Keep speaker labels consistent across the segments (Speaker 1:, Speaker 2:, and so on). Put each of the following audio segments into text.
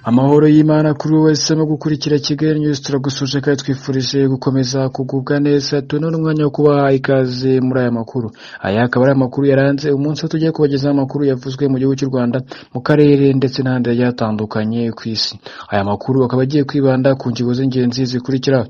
Speaker 1: Amahoro y'Imana kuri buri wese arimo gukurikira Kigali News turagusuje kandi twifurije gukomeza kugubwa neza tuna n'umwanya wo kubaha ikaze muri aya makuru aya akaba ari amakuru yaranze umunsi wo tugiye kubagezaho amakuru yavuzwe mu gihugu cy'u Rwanda mu karere ndetse n'ahandi hagiye hatandukanye ku isi aya makuru akaba agiye kwibanda ku ngingo z'ingenzi zikurikira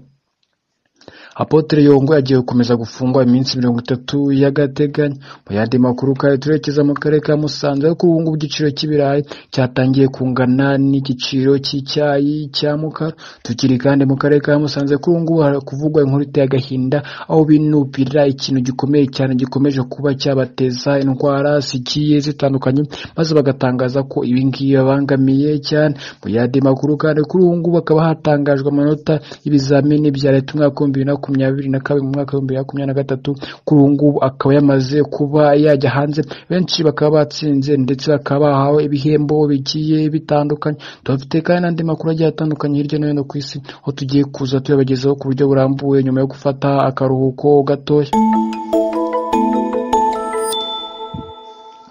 Speaker 1: Apotre Yongo agiye gukomeza gufungwa iminsi mirongo itatu y'agateganyo mu yandi makuru kandi turekeza mu karere ka Musanze ariko ubu ngubu igiciro cy'ibirayi cyatangiye kungana n'igiciro cy'icyayi cya mukara tukiri kandi mu karere ka Musanze kuri ubu ngubu haravugwa inkuru iteye agahinda aho binubira ikintu gikomeye cyane gikomeje kuba cyabateza indwara zigiye zitandukanye maze bagatangaza ko ibi ngibi babangamiye cyane mu yandi makuru kandi kuri ubu ngubu hakaba hatangajwe amanota y'ibizamini bya leta umwaka w'ibihumbi bibiri na makumyabiri na kabiri mu mwaka w'ibihumbi bibiri na makumyabiri na gatatu kuri ubu ngubu akaba yamaze kuba yajya hanze benshi bakaba batsinze ndetse bakaba bahawe ibihembo bigiye bitandukanye tubafite kandi n'andi makuru agiye atandukanye hirya no hino ku isi aho tugiye kuza tuyabagezaho ku buryo burambuye nyuma yo gufata akaruhuko gatoya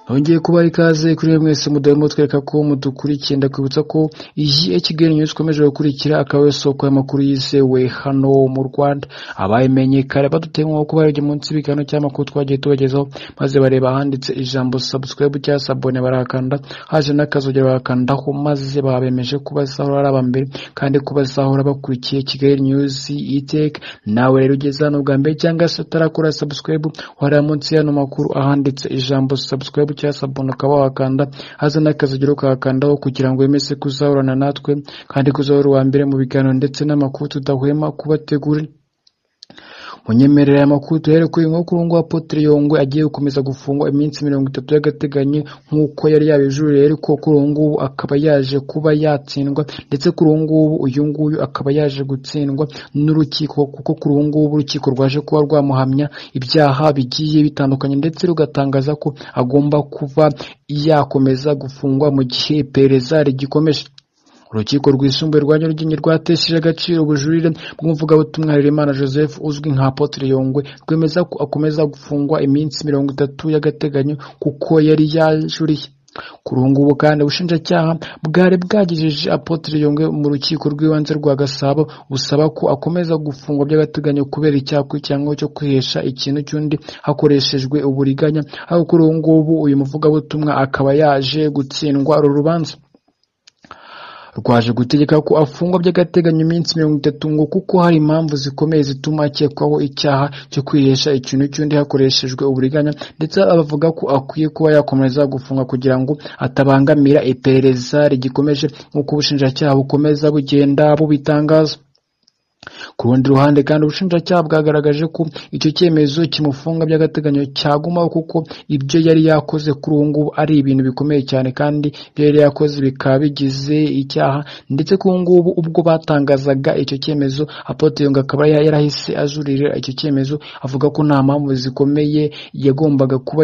Speaker 1: hongeye kuba ikaze kuri mwese mudahemo twereka ko mudukurikiye ndakwibutsa ko iyi Kigali News ikomeje gukurikira akaba ari isoko y'amakuru yizewe hano mu Rwanda abayimenye kare badutemwa kuba yagiye munsi y'ibigano cy'amakuru twagiye tubagezaho maze bareba ahanditse ijambo subscribe cyangwa sabone barakanda haje n'akazogira barakandaho maze babemeje ko bazahora ari abambere kandi ko bazahora bakurikiye Kigali News iteka nawe rero ugeze hano bwa mbere cyangwa se utarakora subscribe wareba munsi y'ano makuru ahanditse ijambo subscribe cyangwa sabone ukaba wakanda haza n'akazigira ukahakandaho kugira ngo wemeze kuzahorana natwe kandi kuzahora uwa mbere mu biganiro ndetse n'amakuru tudahwema kubategurira munyemerera amakuru tuhere ko uyu nguyu nguyu Apotre Yongwe agiye gukomeza gufungwa iminsi mirongo itatu y'agateganyo nk'uko yari yabijuriye ariko kuri ubu ngubu akaba yaje kuba yatsindwa ndetse kuri ubu ngubu uyu nguyu akaba yaje gutsindwa n'urukiko kuko kuri ubu ngubu urukiko rwaje kuba rwamuhamya ibyaha bigiye bitandukanye ndetse rugatangaza ko agomba kuba yakomeza gufungwa mu gihe iperereza rigikomeje urukiko rwisumbuye rwa nyarugenge rwatesheje agaciro ubujurire bw'umuvugabutumwa Harerimana joseph uzwi nka apotre yongwe rwemeza ko akomeza gufungwa iminsi mirongo itatu y'agateganyo kuko yari yajuriye kuri ubu ngubu kandi ubushinjacyaha bwari bwagejeje apotre yongwe mu rukiko rw'ibanze rwa gasabo busaba ko akomeza gufungwa by'agateganyo kubera icyaha cyangwa cyo kwihesha ikintu cy'undi hakoreshejwe uburiganya aho kuri ubu ngubu uyu muvugabutumwa akaba yaje gutsindwa uru rubanza rwaje gutegeka ko afungwa by'agateganyo iminsi mirongo itatu ngo kuko hari impamvu zikomeye zituma akekwaho icyaha cyo kwihesha ikintu cy'undi hakoreshejwe uburiganya ndetse bavuga ko akwiye kuba yakomeza gufunga kugira ngo atabangamira iperereza rigikomeje nk'uko ubushinjacyaha bukomeza bugenda bubitangaza ku rundi ruhande kandi ubushinjacyaha bwagaragaje ko icyo cyemezo kimufunga by'agateganyo cyagumaho kuko ibyo yari yakoze kuri ubu ngubu ari ibintu bikomeye cyane kandi ibyo yari yakoze bikaba bigize icyaha ndetse kuri ubu ngubu ubwo batangazaga icyo cyemezo apote yunga akaba yarahise ajurira icyo cyemezo avuga ko nta mpamvu zikomeye yagombaga kuba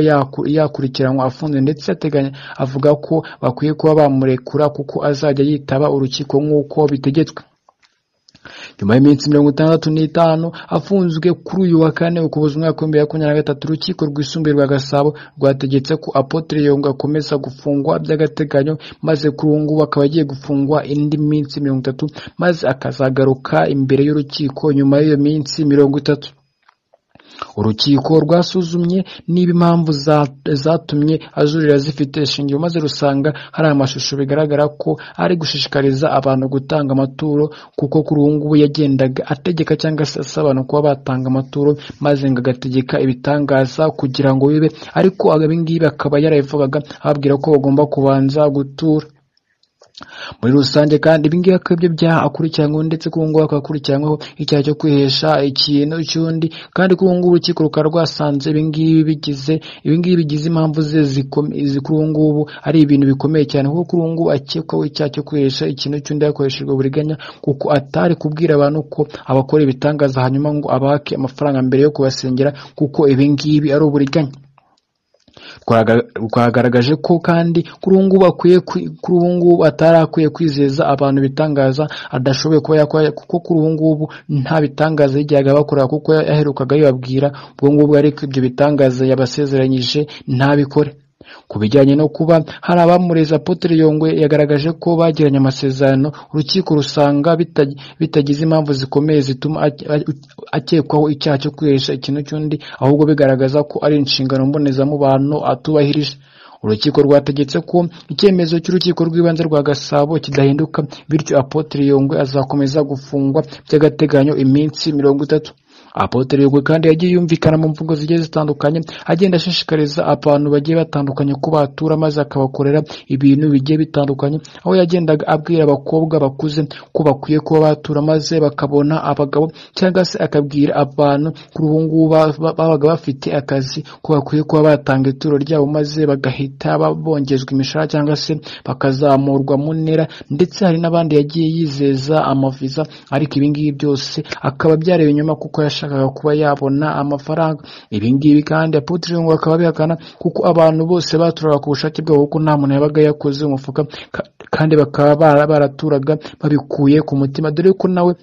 Speaker 1: yakurikiranwa afunze ndetse ateganya avuga ko bakwiye kuba bamurekura kuko azajya yitaba urukiko nk'uko bitegetswe nyuma y'iminsi mirongo itandatu n'itanu afunzwe kuri uyu wa kane ukuboza umwaka w'ibihumbi bibiri makumyabiri na gatatu urukiko rwisumbuye rwa gasabo rwategetse ko apotre yongo akomeza gufungwa by'agateganyo maze kuri ubu ngubu akaba agiye gufungwa indi minsi mirongo itatu maze akazagaruka imbere y'urukiko nyuma y'iyo minsi mirongo itatu urukiko rwasuzumye niba impamvu zatumye ajurira zifite ishingiro maze rusanga hari amashusho bigaragara ko ari gushishikariza abantu gutanga amaturo kuko kuri ubu ngubu yagendaga ategeka cyangwa se asaba abantu kuba batanga amaturo maze ngo agategeka ibitangaza kugira ngo bibe ariko ibi ngibi akaba yarabivugaga ababwira ko bagomba kubanza gutura muri rusange kandi ibingibi akaba ibyo byaha akurikiranweho ndetse kuri ubu ngubu akakurikiranweho icyaha cyo kwihesha ikintu cy'undi kandi kuri ubu ngubu urukiko rukaba rwasanze ibingibi bigize ibingibi bigize impamvu ze kuri ubu ngubu ari ibintu bikomeye cyane kuko kuri ubu ngubu akekwaho icyaha cyo kwihesha ikintu cy'undi hakoreshejwe uburiganya kuko atari kubwira abantu ko abakora ibitangaza hanyuma ngo abake amafaranga mbere yo kubasengera kuko ibingibi ari uburiganya twagaragaje ko kandi kuri ubu ngubu akwiye kuri ubu ngubu atari akwiye kwizeza abantu ibitangaza adashoboye kuba yakora kuko kuri ubu ngubu nta bitangaza yajyaga bakora kuko yaherukaga yababwira ubwo ngubwo ariko ibyo bitangaza yabasezeranyije ntabikore ku bijyanye no kuba hari abamureza Apotre Yongwe yagaragaje ko bagiranye amasezerano urukiko rusanga bita- bitagize impamvu zikomeye zituma ake- a- akekwaho icyaha cyo kwihesha ikintu cy'undi ahubwo bigaragaza ko ari inshingano mbonezamubano atubahirije urukiko rwategetse ko icyemezo cy'urukiko rw'ibanze rwa gasabo kidahinduka bityo apotre yongwe azakomeza gufungwa by'agateganyo iminsi mirongo itatu apotre yongwe kandi yagiye yumvikana mu mvugo zigiye zitandukanye agenda ashishikariza abantu bagiye batandukanye ko batura maze akabakorera ibintu bigiye bitandukanye aho yagendaga abwira abakobwa bakuze ko bakwiye kuba batura maze bakabona abagabo cyangwa se akabwira abantu kuri ubu ngubu ba- ba- babaga bafite akazi ko bakwiye kuba batanga ituro ryabo maze bagahita ba- bongezwa imishahara cyangwa se bakazamurwa mu ntera ndetse hari n'abandi yagiye yizeza amaviza ariko ibi ngibi byose akaba byareba inyuma kuko yashakaga kuba yabona amafaranga ibi ngibi kandi Apotre Lungu akaba abihakana kuko abantu bose baturaga ku bushake bwabo kuko nta muntu yabaga yakoze umufuka ka- kandi bakaba bara- baraturaga babikuye ku mutima dore ko nawe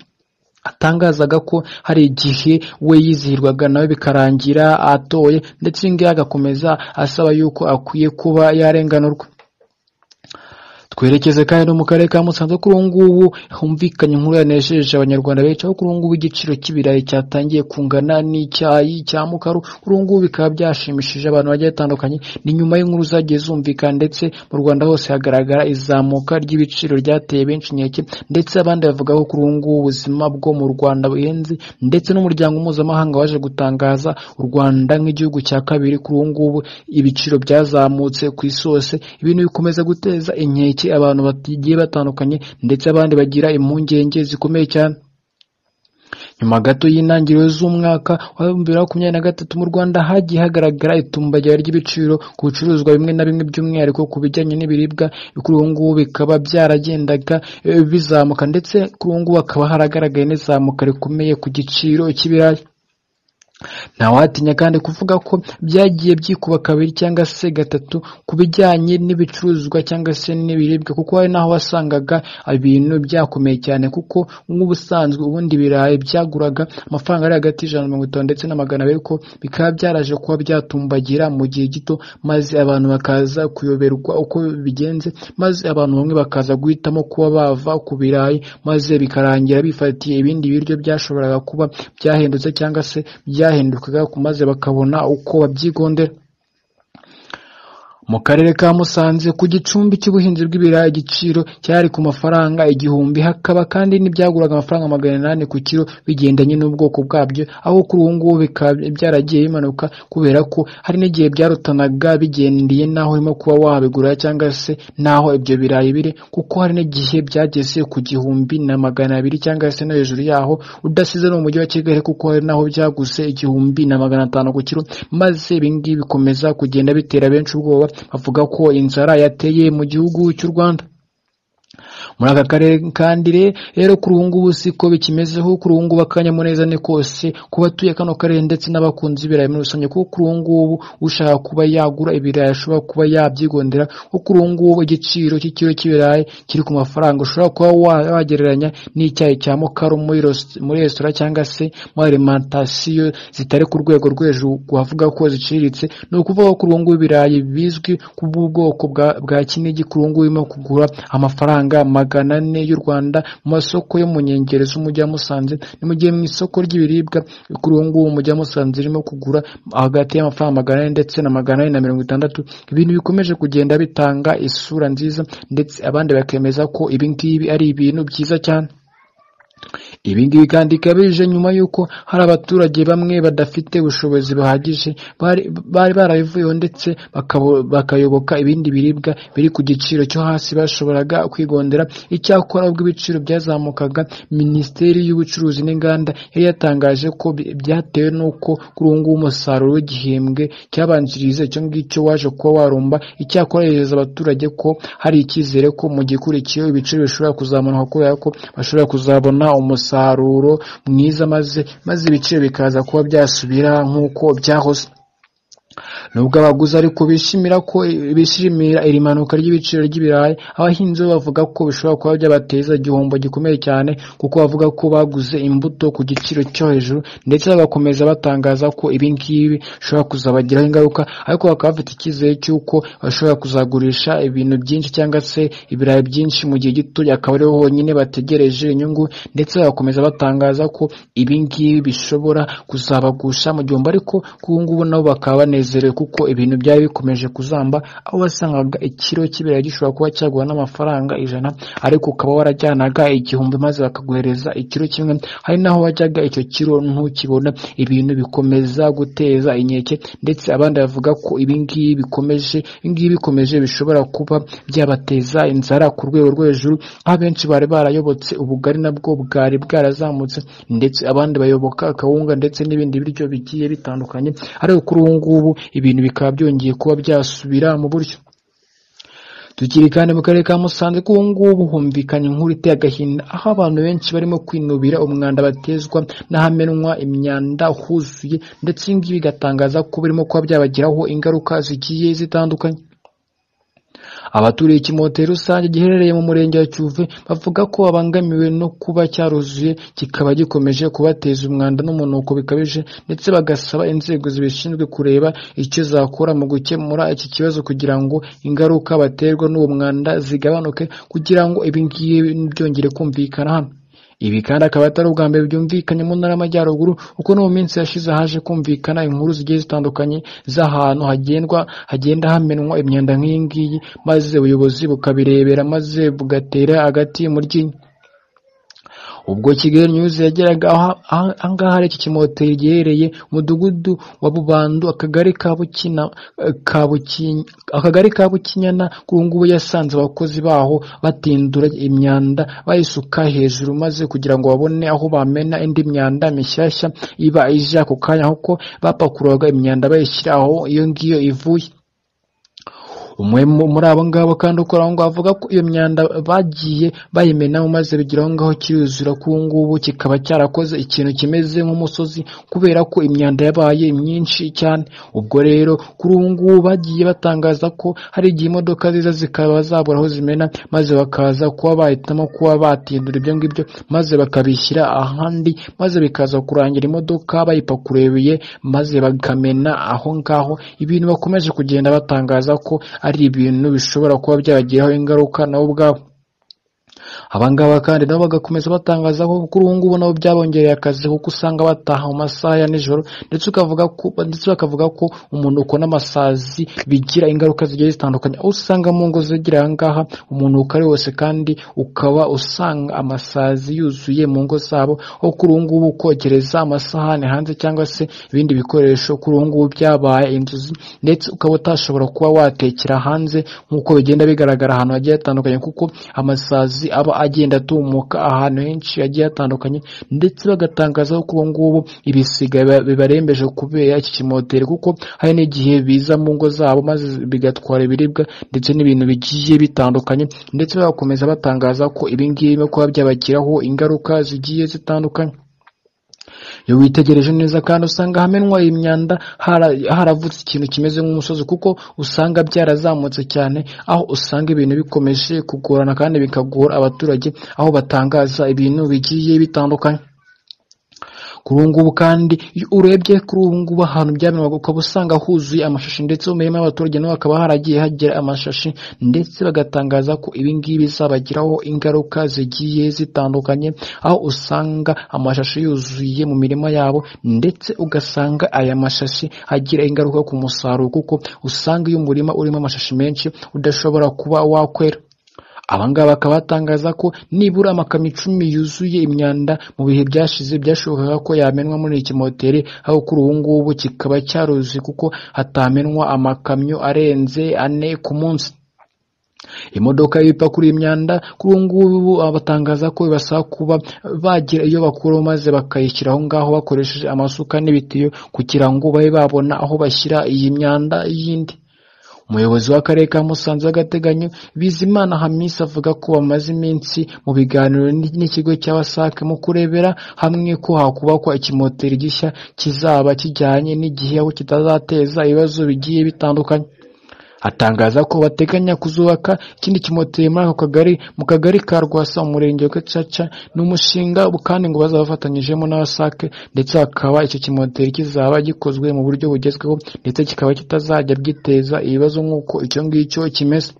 Speaker 1: atangazaga ko hari igihe we yizihirwaga nawe bikarangira atoye ndetse ibi ngibi agakomeza asaba yuko akwiye kuba yarenganurwa twerekeze kandi no mu karere ka Musanze kuri ubu ngubu humvikanye inkuru yanejeje abanyarwanda benshi aho kuri ubu ngubu igiciro cy'ibirayi cyatangiye kungana n'icyayi cya mukaru kuri ubu ngubu bikaba byashimishije abantu bagiye batandukanye ni nyuma y'inkuru zagiye zumvikana ndetse mu Rwanda hose hagaragara izamuka ry'ibiciro ryateye benshi inkeke ndetse abandi bavuga ko kuri ubu ngubu ubuzima bwo mu Rwanda buhenze ndetse n'umuryango mpuzamahanga waje gutangaza u Rwanda nk'igihugu cya kabiri kuri ubu ngubu ibiciro byazamutse ku isi hose ibintu bikomeza guteza inkeke abantu bagiye batandukanye ndetse abandi bagira impungenge zikomeye cyane nyuma gato y'intangiriro z'umwaka wa bibiri na makumyabiri na gatatu mu rwanda hagiye hagaragara itumbagira ry'ibiciro ku bicuruzwa bimwe na bimwe by'umwihariko ku bijyanye n'ibiribwa kuri ubu ngubu bikaba byaragendaga eh, bizamuka ndetse kuri ubu ngubu hakaba haragaragaye n'izamuka rikomeye ku giciro cy'ibirayi ntawatinya kandi kuvuga ko byagiye byikuba kabiri cyangwa se gatatu ku bijyanye n'ibicuruzwa cyangwa se n'ibiribwa kuko hari n'aho wasangaga ibintu byakomeye cyane kuko nk'ubusanzwe ubundi ibirayi byaguraga amafaranga ari hagati y'ijana na mirongo itanu ndetse na magana abiri ko bikaba byaraje kuba byatumbagira mu gihe gito maze abantu bakaza kuyoberwa uko bigenze maze abantu bamwe bakaza guhitamo kuba bava ku birayi maze bikarangira bifatiye ibindi biryo byashoboraga kuba byahendutse cyangwa se byahindukaga maze bakabona uko babyigondera mu karere ka Musanze ku gicumbi cy'ubuhinzi bw'ibirayi igiciro cyari ku mafaranga igihumbi hakaba kandi n'ibyaguraga amafaranga magana inani ku kiro bigendanye n'ubwoko bwabyo aho kuri ubu ngubu bikaba byaragiye bimanuka kubera ko hari n'igihe byarutanaga bigendeye n'aho urimo kuba wabigura cyangwa se n'aho ibyo birayi biri kuko hari n'igihe byageze ku gihumbi na magana abiri cyangwa se no hejuru yaho udasize no mu mujyi wa Kigali kuko hari n'aho byaguze igihumbi na magana atanu ku kiro maze ibi ngibi bikomeza kugenda bitera benshi ubwoba bavuga ko inzara yateye mu gihugu cy'u Rwanda muri aka karere kandi re- rero kuri ubu ngubu siko bikimezeho kuri ubu ngubu akanyamuneza ni kose ku batuye kano karere ndetse n'abakunzi b'ibirayi muri rusange kuko kuri ubu ngubu ushaka kuba yagura ibirayi ashobora kuba yabyigondera kuko kuri ubu ngubu igiciro cy'ikiro cy'ibirayi kiri ku mafaranga ushobora kuba wa- wagereranya n'icyayi cya mukaru muri ros- muri resitora cyangwa se muri alimantasiyo zitari ku rwego rwo hejuru wavuga ko ziciriritse ni ukuvuga ko kuri ubu ngubu ibirayi bizwi ku bw'ubwoko bwa- bwa kinigi kuri ubu ngubu birimo kugura amafaranga magana ane y'u Rwanda mu masoko yo mu nkengero z'umujyi wa Musanze ni mu gihe mu isoko ry'ibiribwa kuri ubu ngubu umujyi wa Musanze irimo kugura hagati y'amafaranga magana ane ndetse na magana ane na mirongo itandatu ibintu bikomeje kugenda bitanga isura nziza ndetse abandi bakemeza ko ibi ngibi ari ibintu byiza cyane ibi ngibi kandi bikaba bije nyuma y'uko hari abaturage bamwe badafite ubushobozi buhagije bari bari barabivuyeho ndetse bakabo- bakayoboka ibindi biribwa biri ku giciro cyo hasi bashoboraga kwigondera icyakora ubwo ibiciro byazamukaga minisiteri y'ubucuruzi n'inganda yari yatangaje ko bi- byatewe n'uko kuri ubu ngubu umusaruro w'igihembwe cyabanjirije icyo ngicyo waje kuba warumba icyakora yegereza abaturage ko hari icyizere ko mu gikurikiyeho ibiciro bishobora kuzamuka kubera ko bashobora kuzabona umusaruro mwiza maze maze ibiciro bikaza kuba byasubira nk'uko byahoze nubwo abaguzi ariko bishimira ko bishimira iri manuka ry'ibiciro ry'ibirayi abahinzi bo bavuga ko bishobora kuba byabateza igihombo gikomeye cyane kuko bavuga ko baguze imbuto ku giciro cyo hejuru ndetse bagakomeza batangaza ko ibi ngibi bishobora kuzabagiraho ingaruka ariko bakaba bafite icyizere cy'uko bashobora kuzagurisha ibintu byinshi cyangwa se ibirayi byinshi mu gihe gito akaba ariho honyine bategereje inyungu ndetse bagakomeza batangaza ko ibi ngibi bishobora kuzabagusha mu gihombo ariko ko ubu ngubu nabo bakaba banezerewe kuko ibintu byari bikomeje kuzamba aho wasangaga ikiro cy'ibirayi gishobora kuba cyagura n'amafaranga ijana ariko ukaba warajyanaga igihumbi maze bakaguhereza ikiro kimwe hari naho wajyaga icyo kiro ntukibona ibintu bikomeza guteza inkeke ndetse abandi bavuga ko ibi ngibi bikomeje ibi ngibi bikomeje bishobora kuba byabateza inzara ku rwego rwo hejuru aho abenshi bari barayobotse ubugari nabwo bwari bwarazamutse ndetse abandi bayoboka akawunga ndetse n'ibindi biryo bigiye bitandukanye ariko kuri ubu ngubu ibintu bikaba byongeye kuba byasubira mu buryo tukiri kandi mu karere ka musanze ko ubu ngubu humvikanye inkuru iteye agahinda aho abantu benshi barimo kwinubira umwanda batezwa n'ahamenwa imyanda huzuye ndetse ibi ngibi bigatangaza ko birimo kuba byabagiraho ingaruka zigiye zitandukanye abaturiye ikimoteri rusange giherereye mu murenge wa cyuve bavuga ko babangamiwe no kuba cyaruzuye kikaba gikomeje kubateza umwanda n'umunuko bikabije ndetse bagasaba inzego zibishinzwe kureba icyo zakora mu gukemura iki kibazo kugira ngo ingaruka baterwa n'uwo mwanda zigabanuke kugira ngo ibi ngibi byongere kumvikana hano ibi kandi akaba atari ubwa mbere byumvikanye mu ntara y'amajyaruguru kuko no mu minsi yashize haje kumvikana inkuru zigiye zitandukanye z'ahantu hagendwa hagenda hamenwa imyanda nk'iyi ngiyi maze ubuyobozi bukabirebera maze bugatera hagati mu ryinyo ubwo kigali news yageraga aha ngaha ari iki kimoteri giherereye umudugudu wa bubandu akagari ka bukina akagari ka bukinyana ubu ngubu yasanze abakozi baho batindura imyanda bayisuka hejuru maze kugira ngo babone aho bamena indi myanda mishyashya iba ije ako kanya kuko bapakururaga imyanda bayishyira aho iyo ngiyo ivuye umwe muri abo ngabo kandi ukora aho ngaho avuga ko iyo myanda bagiye bayimenaho maze bigira aho ngaho kiruzura ko ubu ngubu kikaba cyarakoze ikintu kimeze nk'umusozi kubera ko imyanda yabaye myinshi cyane ubwo rero kuri ubu ngubu bagiye batangaza ko hari igihe imodoka ziza zikaba zabura aho zimena maze bakaza kuba bahitamo kuba batindura ibyo ngibyo maze bakabishyira ahandi maze bikaza kurangira imodoka bayipakurebuye maze bakamena aho ngaho ibintu bakomeje kugenda batangaza ko ari ibintu bishobora kuba byabagiraho ingaruka nabo ubwabo abangaba kandi nabo bagakomeza batangaza ko kuri ubu ngubu nabo byabongereye akazi kuko usanga bataha mu masaha ya nijoro ndetse ukavuga ko ndetse bakavuga ko umunuko n'amasazi bigira ingaruka zigiye zitandukanye aho usanga mu ngo zegereye aha ngaha umunuko ari wose kandi ukaba usanga amasazi yuzuye mu ngo zabo aho kuri ubu ngubu kogereza amasahani hanze cyangwa se ibindi bikoresho kuri ubu ngubu byabaye inzozi ndetse ukaba utashobora kuba watekera hanze nk'uko bigenda bigaragara ahantu hagiye hatandukanye kuko amasazi aba agenda atumuka ahantu henshi hagiye hatandukanye ndetse bagatangaza ko ubu ngubu ibisiga bibarembeje kubera iki kimoteri kuko hari n'igihe biza mu ngo zabo maze bigatwara ibiribwa ndetse n'ibintu bigiye bitandukanye ndetse bagakomeza batangaza ko ibi ngibi kuba byabagiraho ingaruka zigiye zitandukanye iyo witegereje neza kandi usanga hamenwa imyanda haravutse ikintu kimeze nk'umusozi kuko usanga byarazamutse cyane aho usanga ibintu bikomeje kugorana kandi bikagora abaturage aho batangaza ibintu bigiye bitandukanye kuri ubu ngubu kandi iyo urebye kuri ubu ngubu ahantu byamenwaga ukaba usanga huzuye amashashi ndetse mu mirima y'abaturage naho hakaba haragiye hagera amashashi ndetse bagatangaza ko ibi ngibi bizabagiraho ingaruka zigiye zitandukanye aho usanga amashashi yuzuye mu mirima yabo ndetse ugasanga aya mashashi agira ingaruka ku musaruro kuko usanga iyo umurima urimo amashashi menshi udashobora kuba wakwera abangaba bakaba batangaza ko nibura amakamyo icumi yuzuye imyanda mu bihe byashize byashobokaga ko yamenwa muri iki moteri aho kuri ubu ngubu kikaba cyaruzuye kuko hatamenwa amakamyo arenze ane ku munsi imodoka y'ibipakuru imyanda kuri ubu ngubu batangaza ko ibasaba kuba bagira iyo bakuraho maze bakayishyira aho ngaho bakoresheje amasuka n'ibitiyo kugira ngo babe babona aho bashyira iyi myanda y'indi umuyobozi w'akarere ka musanze w'agateganyo bizimana hamisi avuga ko bamaze iminsi mu biganiro n- n'ikigo cya wasac mu kurebera hamwe ko hakubakwa ikimoteri gishya kizaba kijyanye n'igihe aho kitazateza ibibazo bigiye bitandukanye atangaza ko bateganya kuzubaka ikindi kimoteri muri ako kagari mu kagari ka rwasa mu murenge wa gacaca ni umushinga kandi ngo bazaba bafatanyijemo na wasac ndetse hakaba icyo kimoteri kizaba gikozwe mu buryo bugezweho ndetse kikaba kitazajya bwiteza ibibazo nk'uko icyo ngicyo kimeze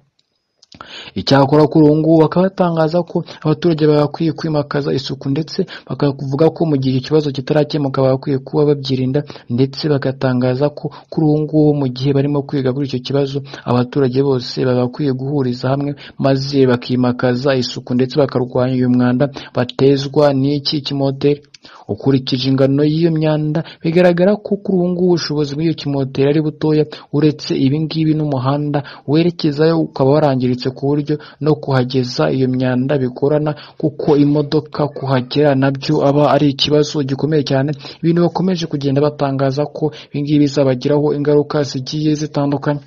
Speaker 1: icyakora kuri ubu ngubu bakaba batangaza ko abaturage bagakwiye kwimakaza isuku ndetse bakavuga ko mu gihe ikibazo kitarakemuka bagakwiye kuba babyirinda ndetse bagatangaza ko kuri ubu ngubu mu gihe barimo kwiga kuri icyo kibazo abaturage bose bagakwiye guhuriza hamwe maze bakimakaza isuku ndetse bakarwanya uyu mwanda batezwa n'iki kimoteri ukurikije ingano y'iyo myanda bigaragara ko kuri ubu ngubu ubushobozi bw'iyo kimoteri ari butoya uretse ibi ngibi n'umuhanda werekezayo ukaba warangiritse ku buryo no kuhageza iyo myanda bigorana kuko imodoka kuhagera nabyo aba ari ikibazo gikomeye cyane ibintu bakomeje kugenda batangaza ko ibi ngibi bizabagiraho ingaruka zigiye zitandukanye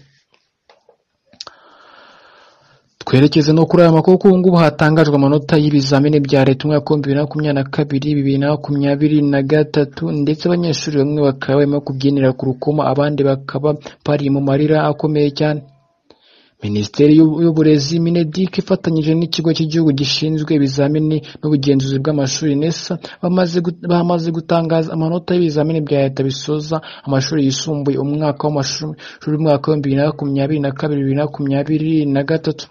Speaker 1: twerekeze no kuri aya makuru kuri ngubu hatangajwe amanota y'ibizamini bya leta umwaka w'ibihumbi bibiri na makumyabiri na kabiri bibiri na makumyabiri na gatatu ndetse abanyeshuri bamwe bakaba barimo kubyinira ku rukoma abandi bakaba bari mu marira akomeye cyane minisiteri y'U- y'uburezi minedik ifatanyije n'ikigo cy'igihugu gishinzwe ibizamini n'ubugenzuzi bw'amashuri nesa bamaze gu- bamaze gutangaza amanota y'ibizamini bya leta bisoza amashuri yisumbuye umwaka w'amashuri umwaka w'ibihumbi bibiri na makumyabiri na kabiri bibiri na makumyabiri na gatatu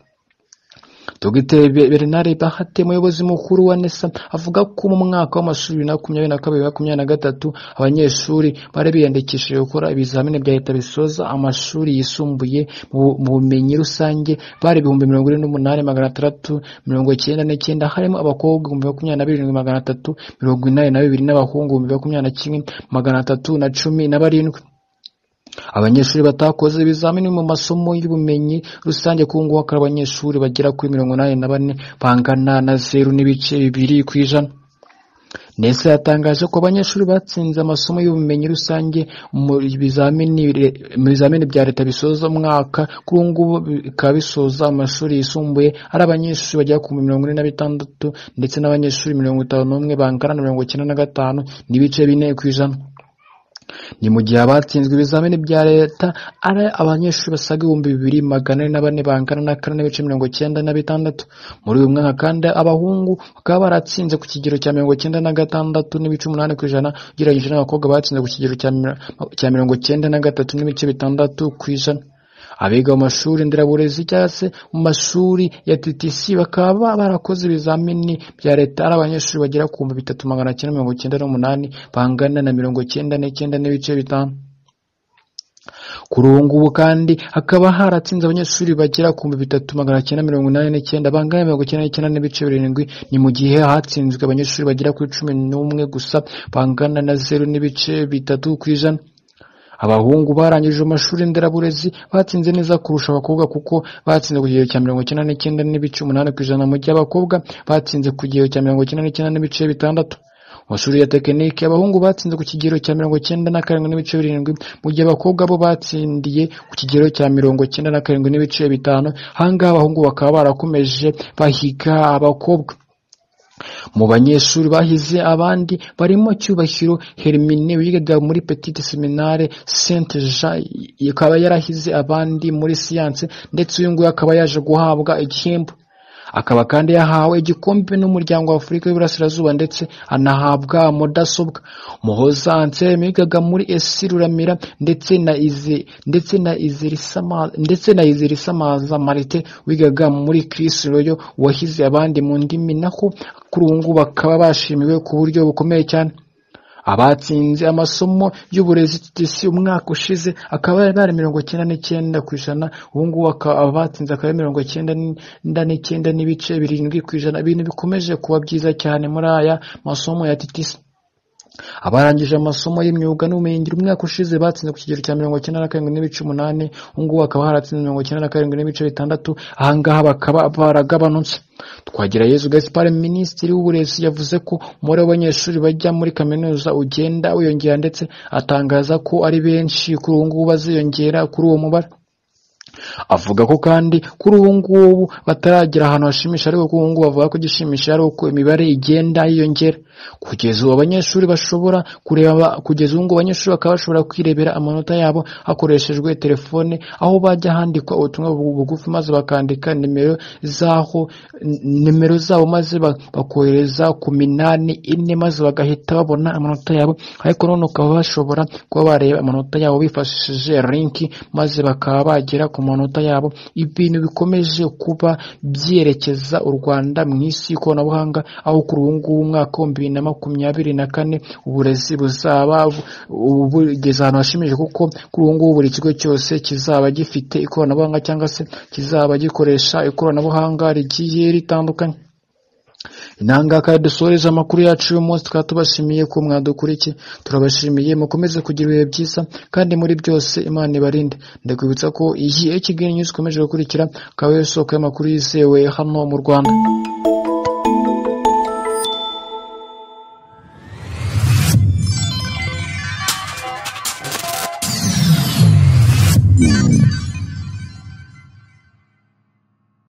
Speaker 1: Dr Bernard Bahati umuyobozi mukuru wa NESA avuga ko mu mwaka w'amashuri bibiri na makumyabiri na kabiri makumyabiri na gatatu abanyeshuri bari biyandikishije gukora ibizamini bya leta bisoza amashuri yisumbuye mu bu- mu bumenyi rusange bari ibihumbi mirongo ine n'umunani magana atandatu mirongo icyenda n'icyenda harimo abakobwa ibihumbi makumyabiri na birindwi magana atatu mirongo inani na bibiri n'abahungu ibihumbi makumyabiri na kimwe magana atatu na cumi na barindwi abanyeshuri batakoze ibizamini mu masomo y'ubumenyi rusange ku ngubu hakaba abanyeshuri bagera kuri mirongo inani na bane bangana na zeru n'ibice bibiri ku ijana nese yatangaje ko abanyeshuri batsinze amasomo y'ubumenyi rusange mu bizamini re- mu bizamini bya leta bisoza umwaka kuri ubu ngubu bikaba bisoza amashuri yisumbuye ari abanyeshuri bagera ku mirongo ine na bitandatu ndetse n'abanyeshuri mirongo itanu n'umwe bangana na mirongo icyenda na gatanu n'ibice bine ku ijana ni mu gihe abatsinzwe ibizamini bya leta ari abanyeshuri basaga ibihumbi bibiri magana ane na bane bangana na kane n'ibice mirongo icyenda na bitandatu muri uyu mwaka kandi abahungu bakaba baratsinze ku kigero cya mirongo icyenda na gatandatu n'ibice umunani ku ijana ugereranyije n'abakobwa batsinze ku kigero cya mi- cya mirongo icyenda na gatatu n'ibice bitandatu ku ijana abiga mu mashuri nderaburezi cyangwa se mu mashuri ya TTC bakaba barakoze ibizamini bya leta ari abanyeshuri bagera ku bihumbi bitatu magana cyenda mirongo icyenda n'umunani bangana na mirongo icyenda n'icyenda n'ibice bitanu kuri ubu ngubu kandi hakaba haratsinze abanyeshuri bagera ku bihumbi bitatu magana cyenda mirongo inani n'icyenda bangana na mirongo icyenda n'icyenda n'ibice birindwi ni mu gihe hatsinzwe abanyeshuri bagera kuri cumi n'umwe gusa bangana na zeru n'ibice bitatu ku ijana abahungu barangije amashuri nderaburezi batsinze neza kurusha abakobwa kuko batsinze ku kigero cya mirongo icyenda n'icyenda n'ibice umunani ku ijana mu gihe abakobwa batsinze ku kigero cya mirongo icyenda n'icyenda n'ibice bitandatu mu mashuri ya tekinike abahungu batsinze ku kigero cya mirongo icyenda na karindwi n'ibice birindwi mu gihe abakobwa bo batsindiye ku kigero cya mirongo icyenda na karindwi n'ibice bitanu ahangaha abahungu bakaba barakomeje bahiga abakobwa mu banyeshuri bahize abandi barimo cyubahiro hermine wigaga muri petite seminare saint jean akaba yarahize abandi muri siyanse ndetse uyu nguyu akaba yaje guhabwa igihembo akaba kandi yahawe igikombe n'umuryango wa afurika y'iburasirazuba ndetse anahabwa mudasobwa muhoza ansel wigaga muri esi ruramira ndetse na izi ndetse na izirisama ndetse na izirisamaza marite wigaga muri chris royo wahize abandi mu ndimi naho kuri ubu ngubu bakaba bashimiwe ku buryo bukomeye cyane abatsinze amasomo y'uburezi TTC umwaka ushize akaba yari ari mirongo icyenda n'icyenda ku ijana ubu ngubu akaba- abatsinze akaba ari mirongo icyenda n'inda n'icyenda n'ibice birindwi ku ijana ibintu bikomeje kuba byiza cyane muri aya masomo ya TTC abarangije amasomo y'imyuga n'ubumenyingiro umwaka ushize batsinze ku kigero cya mirongo icyenda na karindwi n'ibice umunani ubu ngubu hakaba haratsinze mirongo icyenda na karindwi n'ibice bitandatu ahangaha bakaba baragabanutse twagira yesu gaspard minisitiri w'uburezi yavuze ko umubare w'abanyeshuri bajya muri kaminuza ugenda wiyongera ndetse atangaza ko ari benshi kuri ubu ngubu baziyongera kuri uwo mubare avuga ko kandi kuri ubu ngubu bataragera ahantu hashimisha ariko kuri ubu ngubu bavuga ko igishimisha ari uko imibare igenda yiyongera kugeza ubu abanyeshuri bashobora kureba kugeza ubu ngubu abanyeshuri bakaba bashobora kwirebera amanota yabo hakoreshejwe telefone aho bajya handikwa ubutumwa bu- bugufi maze bakandika nimero zaho nimero zabo maze ba- bakohereza ku minani ine maze bagahita babona amanota yabo ariko none ukaba bashobora kuba bareba amanota yabo bifashishije linki maze bakaba bagera ku manota yabo ibintu bikomeje kuba byerekeza u Rwanda mu isi y'ikoranabuhanga aho kuri ubu ngubu umwaka w'ibihumbi bibiri na makumyabiri na kane uburezi buzaba bu- ubu bugeze ahantu hashimije kuko kuri ubu ngubu buri kigo cyose kizaba gifite ikoranabuhanga cyangwa se kizaba gikoresha ikoranabuhanga rigiye ritandukanye inangaka dusoreje amakuru yacu uyu munsi tukaba tubashimiye ko mwadukurikiye turabashimiye mukomeze kugira ibihe byiza kandi muri byose imana ibarinde ndakwibutsa ko iyi kigali news ikomeje gukurikira akaba ari yo soko y'amakuru yizewe hano mu rwanda